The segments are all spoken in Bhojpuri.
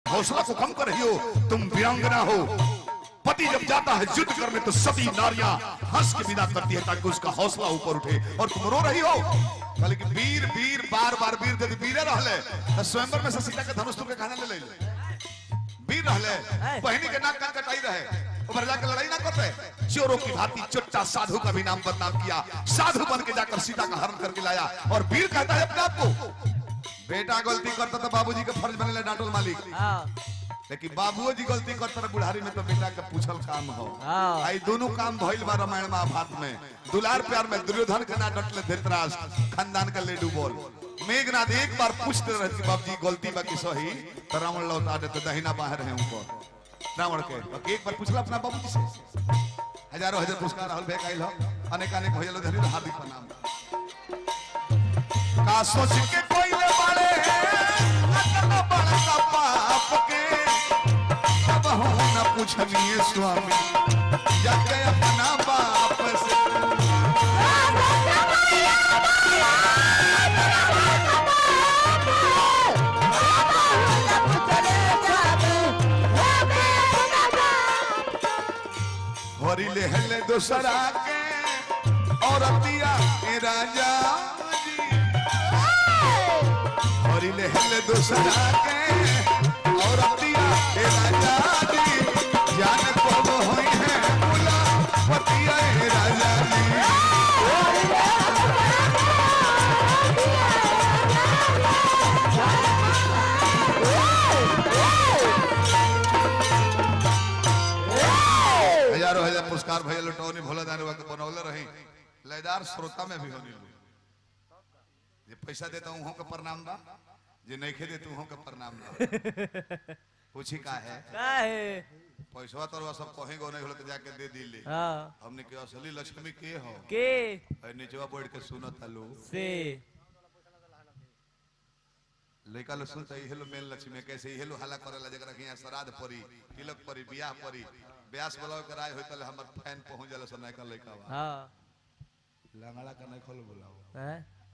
हौसला को कम कर रही हो तुम वीरांगना हो पति जब जाता है युद्ध करने तो सभी नारियां हंस के विदा करती है ताकि उसका हौसला ऊपर उठे और तुम रो रही हो कहले कि वीर वीर बार बार वीर यदि वीरे रहले तो स्वयंवर में से सीता के धनुष तुमके खाने ले ले वीर रहले बहनी के नाक कान कटाई रहे ऊपर जाकर लड़ाई ना करते चोरों की भांति चुट्टा साधु का भी नाम बदनाम किया साधु बन के जाकर सीता का हरण करके लाया और वीर कहता है अपने आप को बेटा गलती करता तो बाबूजी के फर्ज बने डांटल मालिक हाँ लेकिन बाबुओ जी गलती करते रहे बुढ़ारी में तो बेटा के पूछल काम हो हाँ। आई दोनों काम भइल बा रामायण महाभारत में दुलार प्यार में दुर्योधन के ना डटले धृतराज खानदान का लेडू बोल मेघनाथ एक बार पूछते रहती बाबू जी गलती बा कि सही तो रावण लौटा देते दहिना बाहर है ऊपर रावण के बाकी एक बार पूछला अपना बाबू जी से हजारों हजार पुरस्कार राहुल भाई काइल हो अनेक अनेक भइल धरी हार्दिक प्रणाम का सोच के कोई ले बाड़े अतना बड़ा पाप के अब हो न पूछनिए स्वामी जाके अपना बाप से होरी ले हले दोसरा के और अतिया ए राजा जी होरी ले हले दोसरा के और अतिया ए राजा जी जान कब होई है मुला पतिया ए राजा जी हजारों हजार पुरस्कार भैया लुटौनी भोला दानी के बनौले रही लयदार श्रोता में भी होनी जे पैसा देता हूँ के प्रणाम बा जे नहीं खे देता हूँ के प्रणाम बा पूछी का है का है पैसा तो सब कहीं गो नहीं होले तो जाके दे दिले हाँ हमने के असली लक्ष्मी के हो के है नीचवा बैठ के सुनत हलो से लड़का लोग सुनता है हेलो मेल लक्ष्मी कैसे हेलो हल्ला करेला जकरा के यहाँ श्राद्ध परी तिलक परी बियाह परी ब्यास बुलाओ के राय होई तले हमर फैन पहुंच जाला सब नयका लड़का बा हाँ लंगड़ा का नहीं खोलो बुलाओ हैं?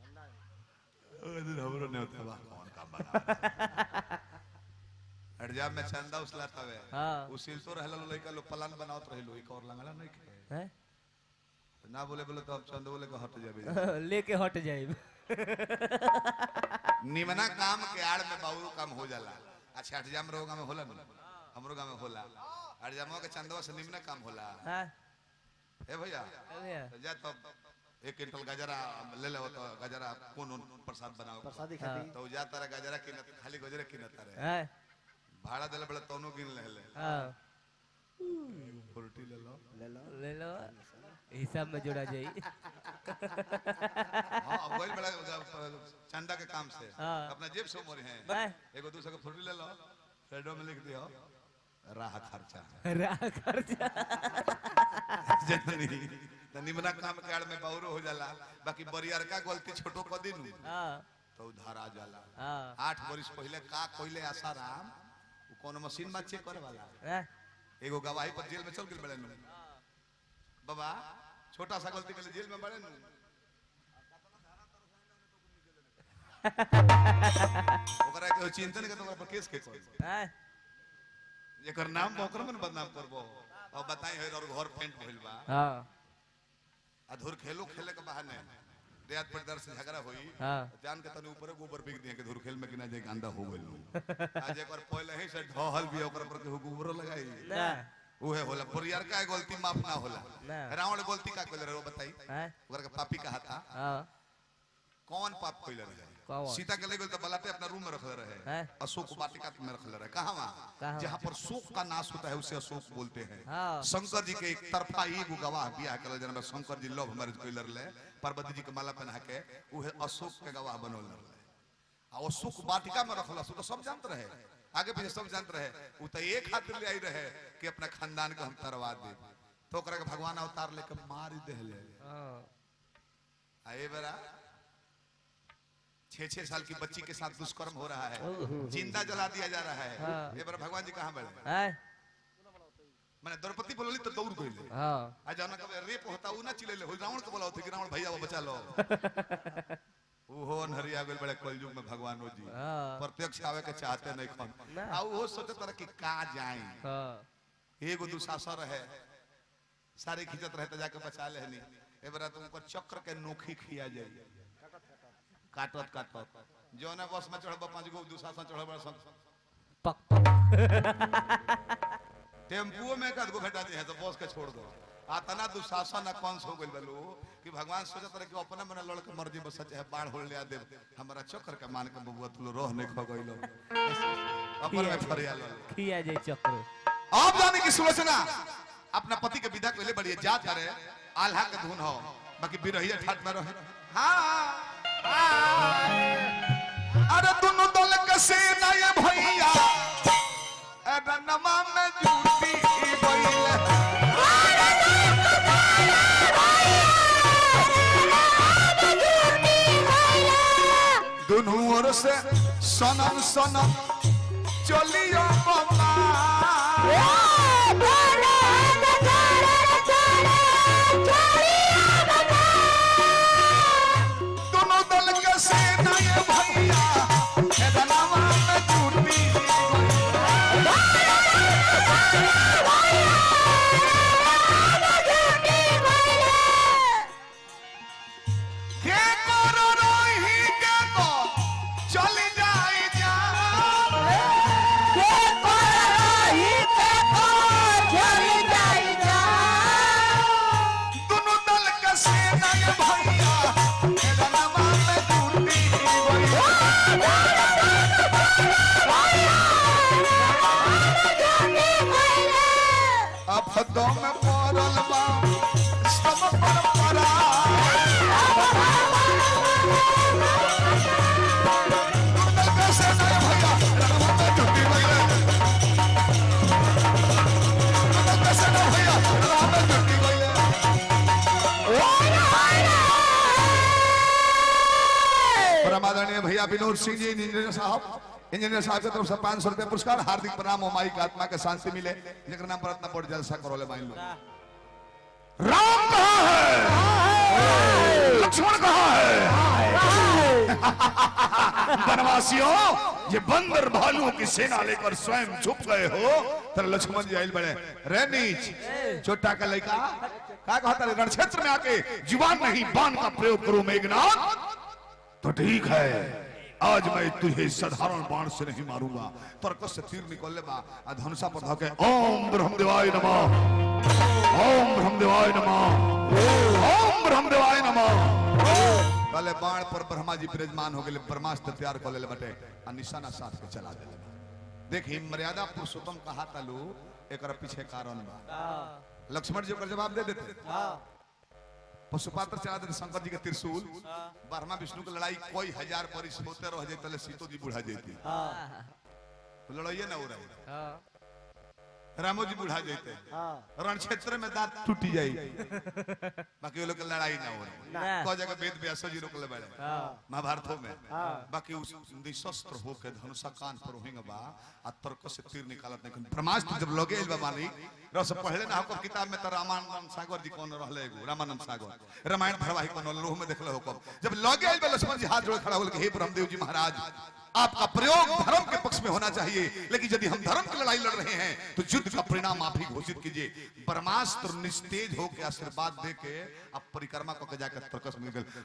हमरो नहीं होता बा कौन काम बना हड़जाब में चंदा उसला तवे हाँ। उस सिलतो रहला लड़का लोग प्लान बनावत रहिलो एक और लंगड़ा नहीं खे हैं? ना बोले बोले तो अब चंद बोले के हट जाबे लेके हट जाए निमना काम के आड़ में बाबू काम हो जाला अच्छा हटजाम रो गांव में होला ना हमरो गांव में होला हटजामो के चंदवा से निमना काम होला हाँ ए भैया अरे तो जा तो एक क्विंटल गजरा ले ले तो गजरा कौन कौन प्रसाद बनाओ प्रसादी खाती तो जा तारा गजरा किन खाली गजरा किन तारे हैं? भाड़ा देले बड़े तोनो गिन ले ले हाँ फुर्ती ले लो ले लो ले लो हिसाब में जोड़ा जाई हां अब वही बड़ा चंदा के काम से हाँ। अपना जेब से उमर है हैं? एगो दूसरे को फुर्ती ले लो साइडो में लिख दियो राह खर्चा राह खर्चा जननी त निमना काम के आड़ में बाउरो हो जाला बाकी बरियार का गलती छोटो क दिन हाँ तो उधार आ जाला हाँ आठ बरिस पहले का कोइले आसाराम उ कोनो मशीन में चेक करे वाला हैं? एगो गवाही पर जेल में चल गेल बड़े नु बाबा छोटा सा गलती के लिए जेल में बड़े नु ओकरा के चिंतन के तो ओकरा पर केस के कोई हैं? जेकर नाम बा ओकरा में बदनाम करबो अब बताई है और घर पेंट भइल बा हाँ अधूर खेलो खेले के बहाने देहात पर दर से झगड़ा होई हाँ। जान के तनी ऊपर गोबर बिक दिए के धुर खेल में किना जे गंदा हो गइल आज एक बार पहले ही से ढहल भी ओकर पर के गोबर लगाई ना उहे होला परियार का गलती माफ ना होला ना। रावण गलती का कइले रहे वो बताई हैं? ओकर के पापी कहा था हाँ कौन पाप कइले रहे कौन? सीता के ले गेल तो बलाते अपना रूम में रखले रहे हैं? अशोक वाटिका में रखले रहे कहां वहां कहाँ? जहां पर शोक का नाश होता है उसे अशोक बोलते हैं हाँ। शंकर जी के एक तरफा एगो गवाह बियाह कल जना शंकर जी लव मैरिज कइले रहे पार्वती जी के माला पहना के उहे अशोक के गवाह बनल रहे आ अशोक वाटिका में रखल तो सब जानते रहे आगे पीछे सब जानते रहे उ तो एक हाथ ले आई रहे कि अपना खानदान के हम तरवा दे तो ओकरा के भगवान अवतार लेके मार देले हाँ आ ए बेरा छह छह साल की बच्ची के साथ दुष्कर्म हो रहा है जिंदा जला दिया जा रहा है हाँ। ये बेरा भगवान जी कहाँ बैठे हैं? मैंने द्रौपदी बोलली तो दौड़ गई हाँ आज जाना कब रेप होता उ ना चिल्ले हो रावण को बोला होता कि रावण भैया वो बचा लो ओहो अनहरिया गेल बड़े कलयुग में भगवानो जी हाँ। प्रत्यक्ष आवे के चाहते नहीं खन ना। आ ओहो सोचत रहे कि का जाई हाँ एगो दुशासन रहे सारे खिंचत रहे तो जाके बचा लेहनी ए बरा तुमको चक्र के नोखी खिया जाई काटत काटत जौना बस में चढ़ब पांच गो दुशासन चढ़ब बड़ा सन पक पक टेम्पुओ में कद गो घटा दे है तो बस के छोड़ दो आ तना दुशासन कंस हो गइल बलो कि भगवान सोचत रहे कि अपने मने लड़ के मर्जी बस चाहे बाढ़ होल ले दे हमरा चक्र के मान के बबुआ तुलो रोह नहीं खो गइल अपन में फरिया लो खिया जाए चक्र आप जाने की सुलोचना अपना पति के विदा कइले बड़ी जात करे आल्हा के धुन हो बाकी बिरहिया ठाट में रहे हां अरे दोनों दल के सेना ये भैया अरे नमा में जूटी गइले दोनों ओर से सनम सनम चलियो बाबा दोनों दल के सेना ये भैया हे दनावा में टूटी के करो रही के तो चल जाए जा दोनों दल के सेना ये भैया हे दनावा में टूटी अफदों में पड़ल बा सब परंपरा दोनों दल के सेना ये भैया हे दनावा में टूटी गइले दोनों दल के सेना भैया हे दनावा में टूटी गइले परमादरणीय भैया विनोद सिंह जी इंजीनियर साहब इंजीनियर साहब की तरफ से पांच सौ रुपया पुरस्कार हार्दिक प्रणाम हो माई की आत्मा के शांति मिले जगह नाम पर इतना बड़ जलसा करो ले माई लोग राम कहाँ है लक्ष्मण कहाँ है वनवासियों ये बंदर भालुओं की सेना लेकर स्वयं छुप गए हो तर लक्ष्मण जी आइल बड़े रे नीच छोटा का लड़का का कहता रे रण क्षेत्र में आके जुबान नहीं बाण का प्रयोग करो मेघनाथ तो ठीक है आज मैं तुझे साधारण बाण से नहीं मारूंगा तर्क से तीर निकलने बा आ धनुषा पर धके ओम ब्रह्मदेवाय नमः ओम ब्रह्मदेवाय नमः ओम ब्रह्मदेवाय नमः पहले बाण पर ब्रह्मा जी विराजमान हो गए ब्रह्मास्त्र तैयार कर ले बटे आ निशाना साथ के चला दे देखी मर्यादा पुरुषोत्तम कहा तालू एक पीछे कारण बा लक्ष्मण जी ओकर जवाब दे देते पशुपात्र चला देते शंकर जी के त्रिशूल ब्रह्मा विष्णु की लड़ाई कोई हजार परिस होते रह जाते तले सीतो जी बुढ़ा जाती तो लड़ाइए ना हो रही हाँ रामो जी बुढ़ा जाते रण क्षेत्र में दांत टूटी जाई बाकी वो लोग के लड़ाई ना हो रही ना। को जगह वेद व्यासो जी रोकले बड़े हाँ महाभारतों में बाकी उस निशस्त्र होके धनुषा कान पर होंगे बा आ तर्क से तीर निकालत नहीं ब्रह्मास्त्र जब लगे बा मानी रस पढ़ले ना हो किताब में तो रामानंद सागर जी कौन रहले एगो रामानंद सागर रामायण धारावाहिक कौन लोह में देखले हो कब जब लगे बा लक्ष्मण जी हाथ जोड़ खड़ा होल के हे ब्रह्मदेव जी महाराज आपका प्रयोग धर्म के पक्ष में होना चाहिए लेकिन यदि हम धर्म की लड़ाई लड़ रहे हैं तो युद्ध का परिणाम आप ही घोषित कीजिए ब्रह्मास्त्र निस्तेज होकर आशीर्वाद दे के आप परिक्रमा को जाकर तर्कस में निकल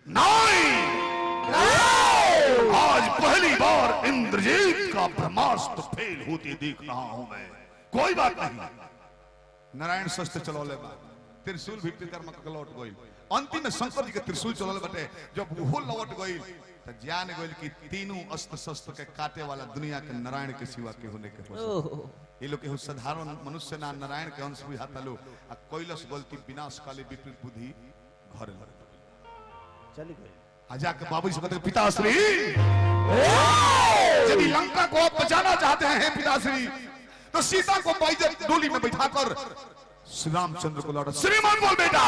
नहीं आज पहली बार इंद्रजीत का ब्रह्मास्त्र फेल होते देख रहा हूं मैं कोई बात नहीं नारायण शस्त्र चलौले बा त्रिशूल भी पितरम के लौट गई अंतिम में शंकर जी के त्रिशूल चलौले बटे जब वो लौट गई तो जान गई कि तीनों अस्त्र शस्त्र के काटे वाला दुनिया के नारायण के सिवा के होने के हो ओह ये लोग केहू साधारण मनुष्य ना नारायण के अंश बुझाता लो आ कैलस गलती विनाश काले विपरीत बुद्धि घर घर चली गई आ जाके बाबू जी से कहते हैं, पिताश्री यदि लंका को आप बचाना चाहते हैं हे पिताश्री तो सीता को बाइजत डोली में बैठाकर श्री रामचंद्र को लौटा श्रीमान बोल बेटा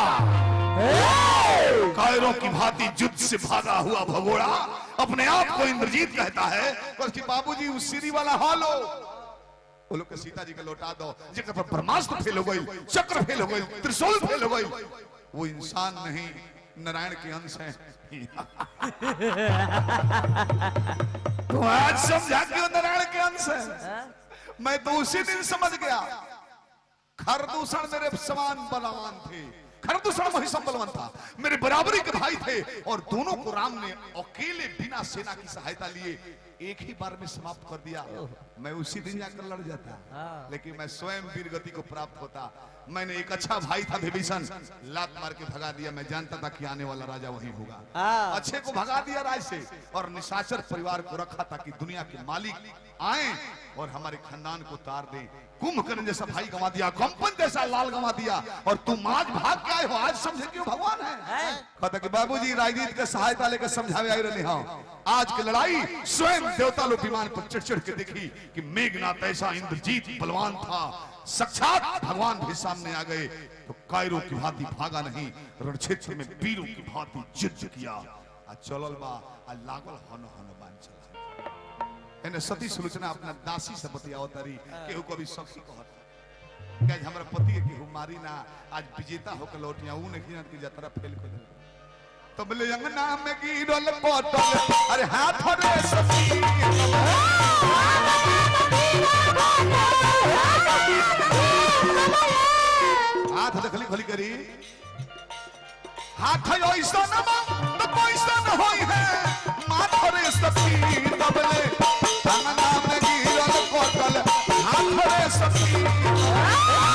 कायरों की भांति युद्ध से भागा हुआ भगोड़ा अपने आप को इंद्रजीत कहता है और कि बाबूजी उस सीरी वाला हाल हो वो लोग के सीता जी के लौटा दो जगह पर ब्रह्मास्त्र फेल हो गई चक्र फेल हो गई त्रिशूल फेल हो गई वो इंसान नहीं नारायण के अंश है तो आज समझा क्यों नारायण के अंश है मैं तो उसी दिन समझ गया खरदूषण मेरे समान बलवान थे खरदूषण वही सब बलवान था मेरे बराबरी के भाई थे और दोनों को राम ने अकेले बिना सेना की सहायता लिए एक ही बार में समाप्त कर दिया मैं उसी दिन जाकर लड़ जाता हाँ। लेकिन मैं स्वयं वीर गति को प्राप्त होता मैंने एक अच्छा भाई था विभीषण लात मार के भगा दिया मैं जानता था कि आने वाला राजा वही होगा हाँ। अच्छे को भगा दिया राज से और निशाचर परिवार को रखा ताकि दुनिया के मालिक आए और हमारे खानदान को तार दे कुंभकर्ण जैसा भाई गंवा दिया कंपन जैसा लाल गंवा दिया और तुम आज भाग के आए हो आज समझे क्यों भगवान है कहता कि बाबूजी राजनीति के सहायता लेकर समझावे आई रहे हाँ आज की लड़ाई स्वयं देवता लोग विमान पर चढ़ चढ़ के देखी कि मेघनाथ ऐसा इंद्रजीत बलवान था साक्षात भगवान भी सामने आ गए तो कायरों की भांति भागा नहीं रण क्षेत्र में वीरों की भांति युद्ध किया आ चलल बा आ लागल हन हन बान चला एने सती सुलोचना अपना दासी से बतियाओ तारी केहू कभी सखी कहत कि आज हमरा पति के केहू मारी ना आज विजेता होकर लौट या ऊ नहीं जानत कि यात्रा फेल कर देले। तो बोले अंगना में गिरल पटल अरे हाथ रे सती हाथ देखली खोली करी हाथ ऐसा न तो पैसा न होई है माथ रे सती तबले अंगना में गिरल पटल हाथ रे सती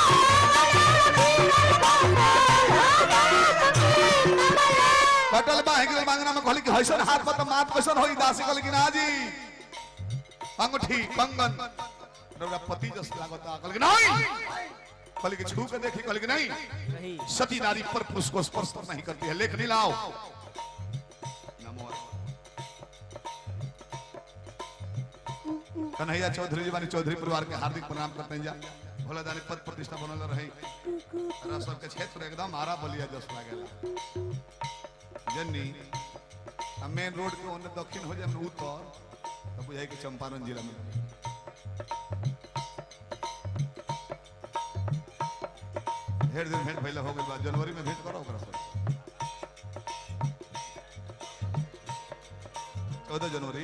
कटल बाहे के मांगना में कहली कि हसन हाथ पर तो माथ कैसन होई दासी कहली कि ना जी अंगूठी कंगन रौरा पति जस लागता कहली कि नहीं कहली कि छू के देखी कहली कि नहीं नहीं सती नारी पर पुरुष को स्पर्श तो नहीं करती है लेख नहीं लाओ नमो कन्हैया चौधरी जी वाली चौधरी परिवार के हार्दिक प्रणाम करते हैं जा भोला दानी पद प्रतिष्ठा बनल रही रह सबके क्षेत्र एकदम आरा बलिया जस लागेला जन्नी आ मेन रोड के ओने दक्षिण हो जाए उत्तर तो बुझाई कि चंपारण जिला में ढेर दिन भेंट भइला हो गइल बा जनवरी में भेंट करो ओकरा से चौदह जनवरी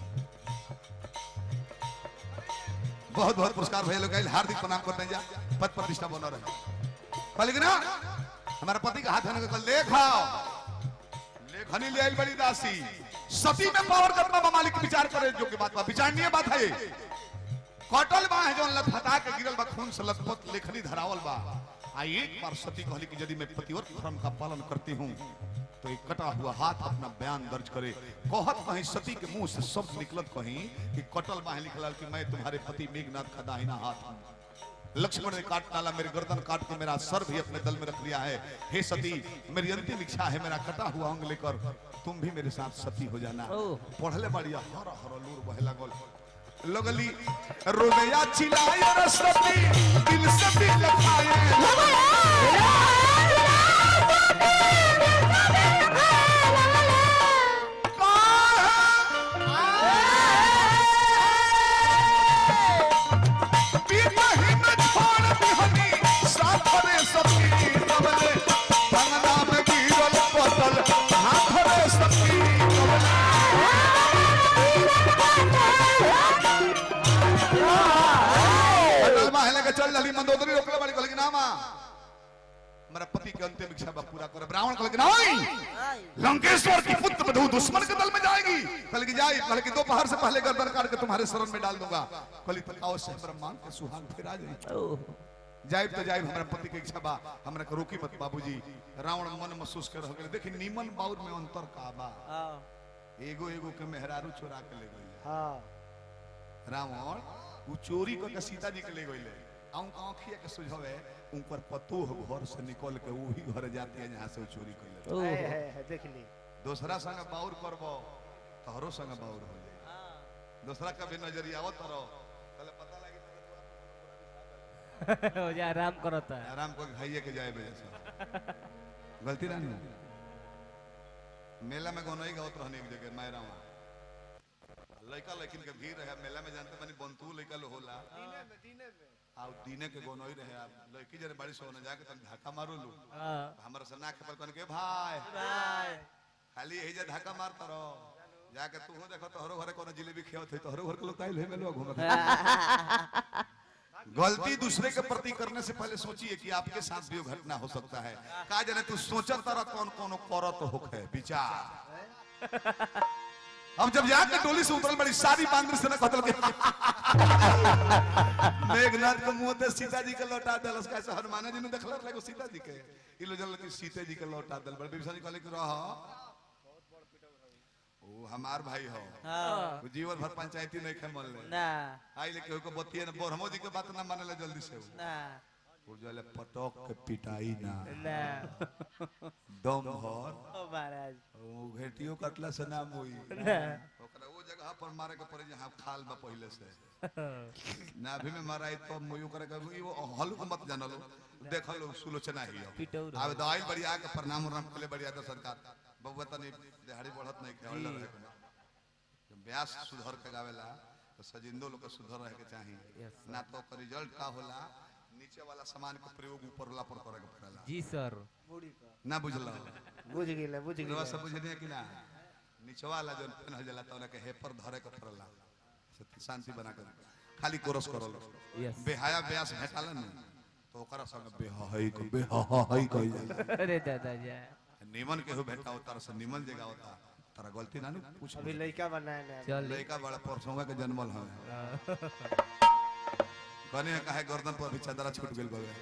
बहुत बहुत पुरस्कार भैया लोग आइल, हार्दिक प्रणाम करते हैं जा पद प्रतिष्ठा बना रहे कहले कि ना हमारा पति का हाथ है कल देखाओ लेखनी ले आइल बड़ी दासी सती में पावर करना बा मालिक विचार करे जो की बात बा विचारणीय बात है ये कटल बा है जो लथपथा के गिरल बा खून से लथपथ लेखनी धरावल बा आ एक बार सती कहली कि यदि मैं पतिव्रत धर्म का पालन करती हूँ तो एक कटा हुआ हाथ अपना बयान दर्ज करे कहत कहीं सती के मुंह से शब्द निकलत कहीं कि कटल बा है लिखला कि मैं तुम्हारे पति मेघनाथ का दाहिना हाथ हूँ लक्ष्मण ने काट डाला मेरे गर्दन काट के मेरा सर भी अपने दल में रख लिया है हे सती मेरी अंतिम इच्छा है मेरा कटा हुआ अंग लेकर तुम भी मेरे साथ सती हो जाना ओह। पढ़ले बढ़िया हर हर लूर बहे लागल लगली रोदया चिल्लाए रसती दिल से दिल खाए पिता ही में छोड़ दिहनी साथ रे सती तबले भंगना में गिरल पतल हाथ रे सती तबले अटल महल के चल जली मंदोदरी रोकले वाली कहल कि ना मां मेरा पति के अंतिम इच्छा बा पूरा करे ब्राह्मण कहल कि नहीं लंकेश्वर की पुत्र बधू दुश्मन के दल में जाएगी कहल कि जाई कहल कि दोपहर से पहले गर्दन काट के तुम्हारे शरण में डाल दूंगा कहली तो आओ से ब्रह्मांड के सुहाग फिर आ जाई ओह जाइब तो जाइब हमरा पति के इच्छा बा हमरा के रोकी मत बाबूजी रावण मन महसूस कर हो गेल देखी नीमन बाउर में अंतर का बा हाँ एगो एगो के मेहरारू चोरा के ले गई हाँ रावण उ चोरी करके सीता जी के ले गईले आऊं आंखिया के सुझावे उनकर पतो घर से निकल के वही घर जाती है जहां से वो चोरी कइले ओह है, है, है, देख ली दूसरा संग बाउर करबो तोहरो संग बाउर हो जाई दूसरा का भी नजरिया आवत रहो कल पता लगी हो जा आराम करता है आराम को खाइए के जाए बजे से गलती ना नहीं मेला में गनई गावत रहने एक जगह मायरा वहाँ लड़का लेकिन के भीड़ है मेला में जानते बनी बंतु लड़का लो होला आ दीने के गोनोई रहे आप लड़की जरे बड़ी सोने जाके तन धक्का मारो लू हाँ हमरा से नाक पर कन के भाई भाई खाली यही जे धक्का मारता रहो जाके तू हो देखो तोहरो घरे कोनो जिलेबी खेवत है तोहरो घर के लोग काइल है मेलो घूमत गलती दूसरे के प्रति करने से पहले सोचिए कि आपके साथ भी वो घटना हो सकता है का जाने तू सोचत तरह कौन कौन करत होखे विचार अब जब जाके टोली से उतरल बड़ी सारी बांद्र से न कतल के मेघनाथ के मुंह से सीता जी के लौटा देलस कैसे हनुमान जी ने देखल रहे सीता जी के ई लो जल सीता जी के लौटा देल बड़ विभीषण जी कहले कि रह ओ हमार भाई हो हाँ वो जीवन भर पंचायती नहीं खे मन ले ना आई लेके को बतिए न बोरहमो जी के बात ना माने ले जल्दी से ना वो जो ले पटक के पिटाई ना ना दम भर ओ महाराज वो घेटियो कटला से नाम होई ना ओकरा वो जगह पर मारे के पड़े जहां खाल बा पहले से नाभि में माराई तो मुयु करे के वो हल को मत जानलो देखलो सुलोचना ही हो पिटौर हो। आवे दवाई बढ़िया के प्रणाम उनाम के बढ़िया तो सरकार बबुआ तनी दिहाड़ी बढ़त नहीं के हल्ला रहे के जब व्यास सुधर के गावेला तो सजिंदो लोग के सुधर रहे के चाहिए Yes, ना तो ओकर रिजल्ट का होला नीचे वाला सामान के प्रयोग ऊपर वाला पर करे के पड़ेला जी सर ना बुझलो बुझ गेले बुझ रवा गेले सब बुझने कि ना नीचे वाला जो पेन हो जाला तो के हेपर धरे के पड़ेला से शांति बना कर खाली कोरस करल यस बेहाया ब्यास भेटाला न तो ओकरा संग बेहई को बेहई कहि जाला अरे दादा जा निमन के हो भेटा उतार से निमन जगह होता तारा गलती ना नु पूछ अभी लड़का बनाए ना चल लड़का बड़ा परसोंगा के जन्मल है कने कहे गर्दन पर भी चदरा छूट गेल बवे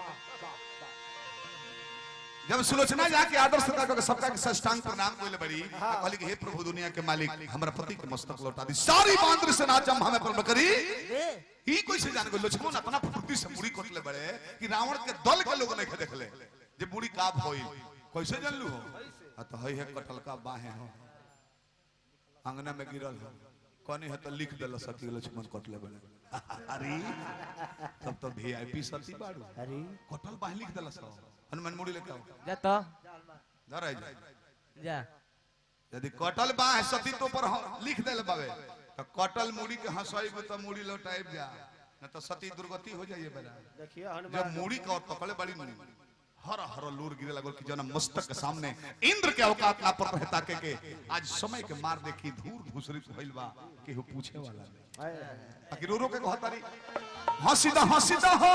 जब सुलोचना जाके आदर सत्कार करके सबका के साष्टांग प्रणाम कइले बड़ी आ कहली कि हे प्रभु दुनिया के मालिक हमरा पति के मस्तक लौटा दी सारी बांद्र से नाचम हमें पर करी ई कोई से जान गो लक्ष्मण अपना फुर्ती से मुड़ी कोटले बड़े कि रावण के दल के लोग नहीं देखले जे मुड़ी का भइल कैसे जानलू हो आ तो हई है कटल का बाहे हो अंगना में गिरल हो कनी है तो लिख देल सती लक्ष्मण कटले बड़े अरे तब तो वीआईपी सती बाड़ू अरे कटल बाहे लिख देल सब हनुमान मुड़ी लेके आओ जा तो धराई जा जा यदि कटल बा है सती तो पर हम लिख देले बावे तो कटल मुड़ी के हंसाई तो मुड़ी लौटाइब जा न तो सती दुर्गति हो जाइए बेरा देखिए जब हनुमान मुड़ी का और पकड़े बड़ी मुड़ी हर हर लूर गिरे लगल कि जना मस्तक के सामने इंद्र के औकात ना पर रहता के के आज समय के मार देखी धूर धूसरित भइल बा केहू पूछे वाला नहीं आए, आए, आए। बाकी रो रो के कहतारी हंसीदा हंसीदा हो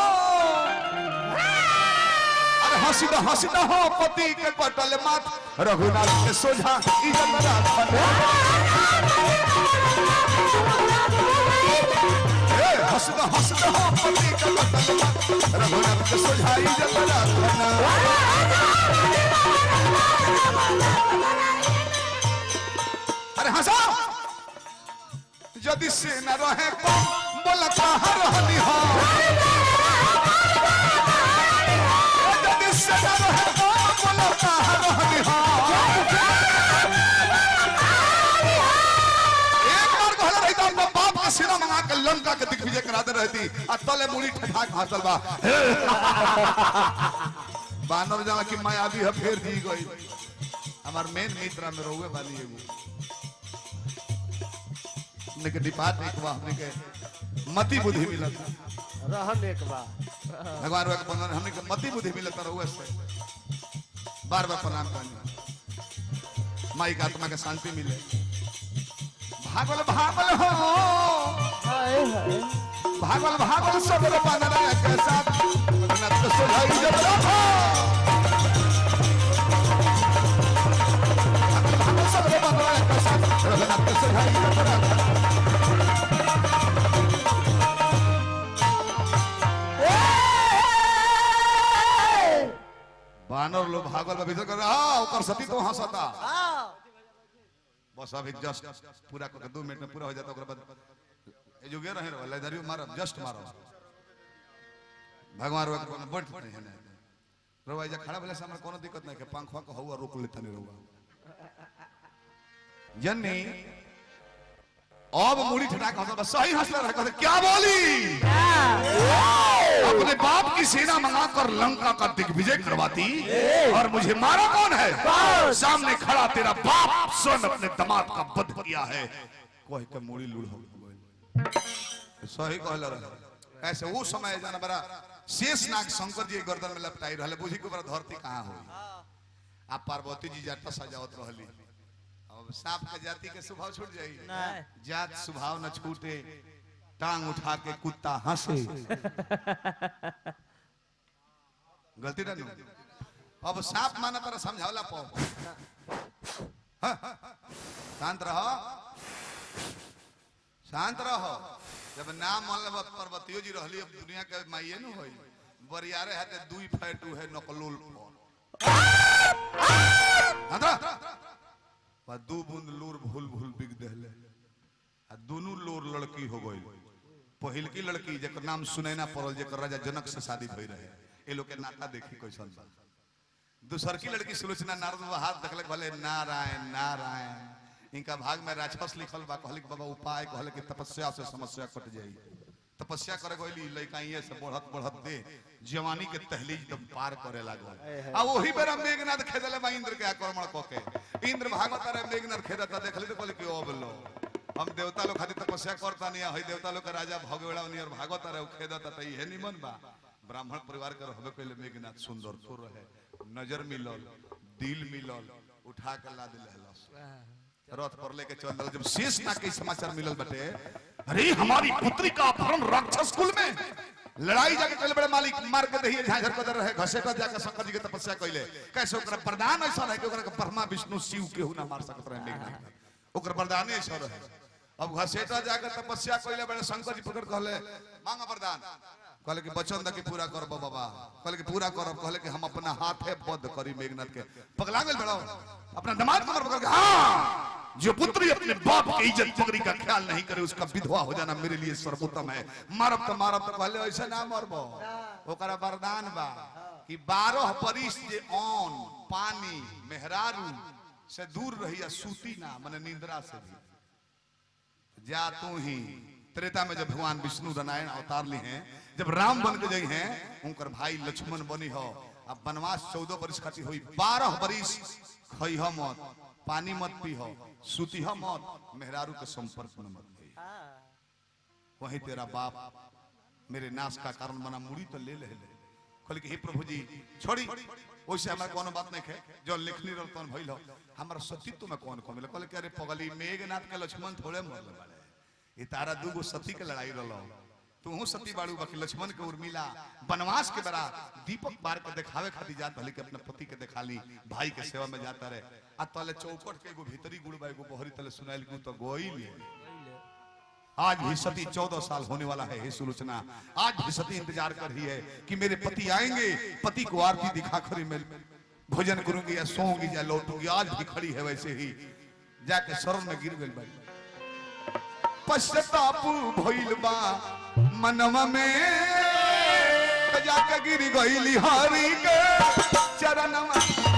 अरे हंसीदा हंसीदा हो पति के कटल माथ रघुनाथ के सोझा इज्जत राखन ए, हंसीदा हंसीदा हो पति के कटल माथ रघुनाथ के सोझा इज्जत राखन अरे हंसा यदि से न रहे तो बोला कहाँ रहनी हो यदि से न रहे तो बोला कहाँ रहनी हो एक बार कहले रही तो अपना बाप के सिरा मंगा के लंका के दिग्विजय करा दे रहती आ तले मुड़ी ठठा के हाथल बा बानर जाना कि मायावी है फेर दी गई हमार मेन मित्र में रोवे वाली एगो हमने के डिपार्ट एक बा हमने के मति बुद्धि मिलत रहम एक बार भगवान वा के बंधन हमने के मति बुद्धि मिलत रहुए से बार बार प्रणाम करनी माई का आत्मा के शांति मिले भागल भागल हो भागल भागल सबर बनरा के साथ रघुनाथ के सोझाई जब रखो भागल भागल सबर बनरा के साथ रघुनाथ के सोझाई जब रखो बानर लोग भागल बा भीतर कर हां ओकर सती तो हंसता बस अभी जस्ट पूरा करके दो मिनट में पूरा हो जाता ओकर बाद ए जो गे रहे रहो लैदारी मारो जस्ट मारो भगवान रो कोनो बढ़ नहीं है रोवा जा खड़ा भले से हमरा कोनो दिक्कत नहीं के पंखवा को हुआ रोक लेता नहीं रोवा जन्नी अब मुड़ी ठटा के हंसला सही हंसला रहा कहते क्या बोली अपने बाप की सेना मंगाकर लंका का दिग्विजय करवाती और मुझे मारा कौन है सामने खड़ा तेरा बाप स्वयं अपने दामाद का वध किया है कोई के मुड़ी लूढ़ हो गई सही कहला रहा ऐसे वो समय जाना बड़ा शेष नाग शंकर जी के गर्दन में लपटाई रहले बुझी के बड़ा धरती कहाँ हुई आ पार्वती जी जाटा सजावत रहली अब सांप के जाति के स्वभाव छूट जाई नहीं जात स्वभाव न छूटे टांग उठा के कुत्ता हंसे गलती ना नु? अब सांप माना पर समझावला पो हाँ, शांत रहो शांत रहो जब नाम मान लब पार्वतियो जी रहली अब दुनिया के माइये न होई बरियारे हाथे दुई फैटू है नकलुल फोन शांत रह बा दू बूंद लूर भूल भूल बिग देहले आ दोनों लोर लड़की हो गई पहिलकी लड़की जेकर नाम सुनैना पड़ल जेकर राजा जनक से शादी भई रहे ए लोग के नाता देखी कैसन बा दूसर की लड़की सुलोचना नारद बाबा हाथ देखले भले नारायण नारायण इनका भाग में राक्षस लिखल बा कहले कि बाबा उपाय कहले कि तपस्या से समस्या कट जाई तपस्या करे गइली लइका ये से बढ़त बढ़त दे जवानी के तहलीज एकदम पार करे लागल आ वही बेरा मेघनाथ खेदले बा इंद्र के आक्रमण क के इंद्र भागवत रे मेघनाथ खेदता देखली तो कहले कि ओ बोलो हम देवता लोग खातिर तपस्या करता नहीं हई देवता लोग के राजा भगवेड़ा नियर भागवत रे खेदता त इहे निमन बा ब्राह्मण परिवार के रहबे कइले मेघनाथ सुंदर तो रहे नजर मिलल दिल मिलल उठा के ला दिल रथ पर लेके चल दल जब शेष ना के समाचार मिलल बटे अरे हमारी पुत्री का अपहरण राक्षस कुल में लड़ाई जाके चले बड़े मालिक मार के दहिए झाझर कदर रहे घसेटा जाके शंकर जी के तपस्या कइले कैसे ओकरा वरदान ऐसा है कि ओकरा के ब्रह्मा विष्णु शिव केहू ना मार सकत रहे मेघनाथ ओकर वरदान ऐसा रहे अब घसेटा जाके तपस्या कइले बड़े शंकर जी पकड़ कहले मांगा वरदान कहले कि वचन द के पूरा करब बाबा कहले कि पूरा करब कहले कि हम अपना हाथे बद्ध करी मेघनाथ के पगला गेल बड़ो अपना दामाद पकड़ पकड़ के हाँ जो पुत्री अपने बाप की इज्जत पगड़ी का ख्याल नहीं करे उसका विधवा हो जाना मेरे लिए सर्वोत्तम है मारब तो मारब तो कहले ऐसे ना मरबो ओकरा वरदान बा कि बारह परिस जे ऑन पानी मेहरारू से दूर रही या सूती ना मने निंद्रा से भी जा तू ही त्रेता में जब भगवान विष्णु नारायण अवतार ली हैं जब राम बन के गई हैं उनकर भाई लक्ष्मण बनी हो अब वनवास चौदह बरिस खातिर हुई बारह बरिस खई मत पानी मत पी हो सूती मत मेहरारू के संपर्क में मत गई वही तेरा बाप मेरे नाश का कारण बना मुड़ी तो ले ले ले कहल कि हे प्रभु जी छोड़ी वैसे हमारा कोनो बात नहीं है जो लिखनी रह तन भइल हो हमारा सतीत्व में कौन कम कहल कि अरे पगली मेघनाथ के लक्ष्मण थोड़े मरले बाड़े ये तारा दूगो सती के लड़ाई रहलो तू सती बाड़ू बाकी लक्ष्मण के उर्मिला वनवास के बरा दीपक बार के दिखावे खातिर जात भले के अपने पति के दिखा ली भाई के सेवा में जाता रहे आ तले चौकट के एगो भीतरी गुड़ बा एगो बहरी तले सुनाइल कि उ तो गोई ले आज भी सती चौदह साल होने वाला है हे सुलोचना आज भी सती इंतजार कर रही है कि मेरे पति आएंगे पति को आरती दिखा कर मैं भोजन करूंगी या सोऊंगी या लौटूंगी आज भी खड़ी है वैसे ही जाके शरण में गिर गई बाड़ी पश्चाताप भइल बा मनवा में त जाके गिर गईली हरि के चरणवा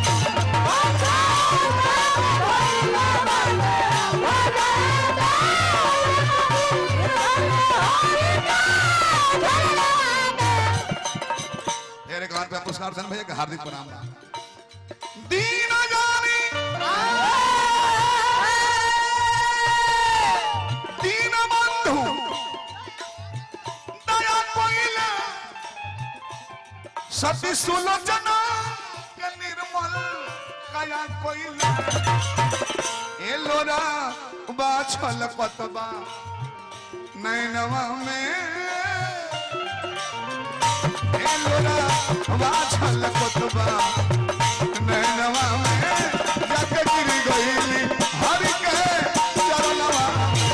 मेरे कान पे पुरस्कार सन भैया का हार्दिक प्रणाम दीन जानी दीन बंधु दया कोइला सती सुलोचना के निर्मल कया कोइला ए लोरा बाछल पतबा नैनवा में लोरा वाछल कोतबा नैनवा में जाके गिर गईली हरि के चरणवा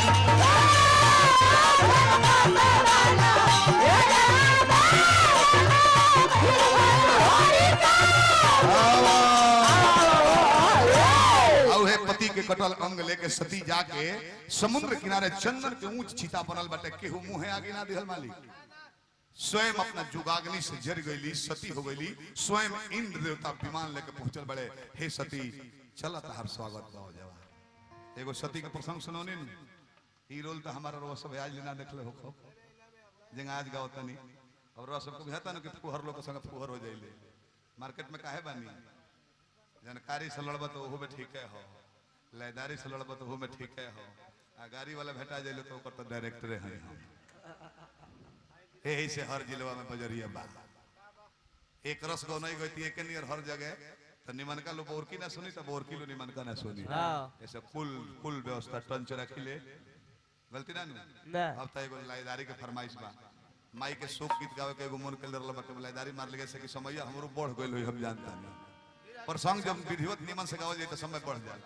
और है पति के कटल अंग लेके सती जाके समुद्र किनारे चंदन के ऊंच छीता बनल बाटे केहू मुंहे आगे ना दिहल मालिक स्वयं अपना जुगाग्नि से जर गईली सती हो गईली स्वयं इंद्र देवता विमान लेके पहुंचल बड़े हे सती चल तहार स्वागत हो जावा एगो सती के प्रसंग सुनौनी न ई रोल तो हमारा रोज सब आज लेना देखले हो खो जंग आज गाओ तनी और रोज सबको कहता न कि फुहर लोग के संग फुहर हो जाइले मार्केट में काहे बानी जानकारी से लड़ब तो ओहो में ठीक है हो लयदारी से लड़ब तो ओहो में ठीक है हो आ गाड़ी वाला भेटा जाइले तो ओकर तो डायरेक्टरे हैं हम यही से हर जिलवा में बजरिया बा एक रस गो नहीं गई एक नियर हर जगह तो निमनका लो बोरकी ना सुनी तो बोरकी लो निमनका ना सुनी हाँ। ऐसे कुल कुल व्यवस्था टंच रखिले गलती ना नु ना अब तो एगो लाइदारी के फरमाइश बा माई के शोक गीत गावे के एगो मन के लरला बा के लाइदारी मार लगे से कि समय हमरो बढ़ गइल होई हम जानता नहीं पर संग जब विधिवत निमन से गावल जाए तो समय बढ़ जाए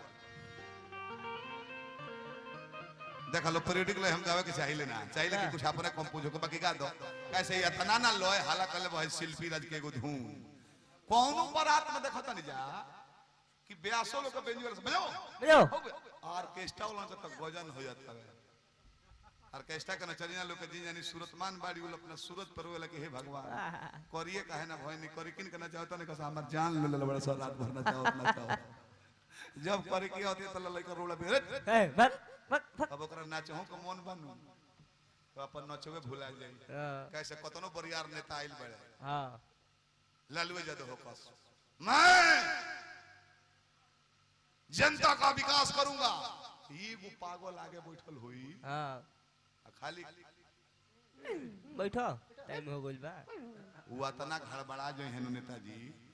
देखा लो पीरियडिक ले हम गावे के चाहिए ना चाहिए कि कुछ अपने कंपोज हो बाकी गा दो कैसे ये तना ना लोए हाला कले भाई शिल्पी राज के एगो धूम कौनो बारात में देखता नहीं जा कि ब्यासो लोग के बेंजुअर से बजाओ बजाओ ऑर्केस्ट्रा वाला से तक भजन हो जाता है ऑर्केस्ट्रा के नचनिया लोग के जिन यानी सूरतमान बाड़ी वो लोग अपना सूरत पर वो लगे हे भगवान करिए काहे ना भय नहीं करी किन के नचाओ तो नहीं कसा हमर जान ले ले बड़ा सा रात भर नचाओ नचाओ जब करे की होती है तो लड़का रोला पे ए बक बक बक अब ओकरा नाचहु के मन बनू तो अपन नचवे भुला जाई हाँ, कैसे कतनो बरियार नेता आइल बड़े हाँ लालू यादव हो कस मैं जनता का विकास करूंगा ये वो पागल आगे बैठल हुई हाँ आ खाली बैठो टाइम हो गइल बा वो अतना घड़बड़ा जो है नेताजी